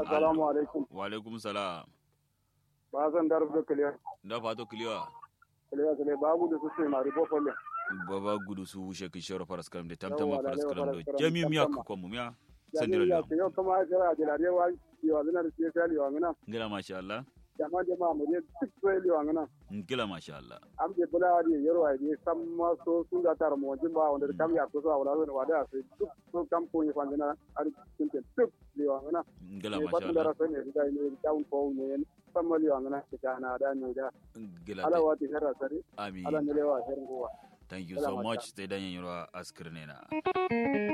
assalamu alaikum wa alaikum salam ba zan dar da kiliya da fato kiliwa kiliya kiliya babu da su sai mari bo folle baba gudu su wushe ki shoro faras karam de tamtama Yawwa, faras lalewa karam do faras karam, jami miya tamtama. ko mu miya ya sandira ya lam ke yau kuma jira da lare wa yo zina da sai sai yo ngana ngila masha Allah jama jama mu je duk sai yo ngana ngila masha Allah am je bula di yaro ai di samma so su ga tar mo jin ba wanda kam ya ko so wala so wada sai duk so kam ko ni fandina ar tinten duk yo ngana ngila ne masha batun da Allah rasa ne da ne down ko ne samma yo ngana ta na da ne da ngila ala te- wati herra sari amin ala ne lewa herin gowa thank you Ngila so masha much te danyen yoro askirne na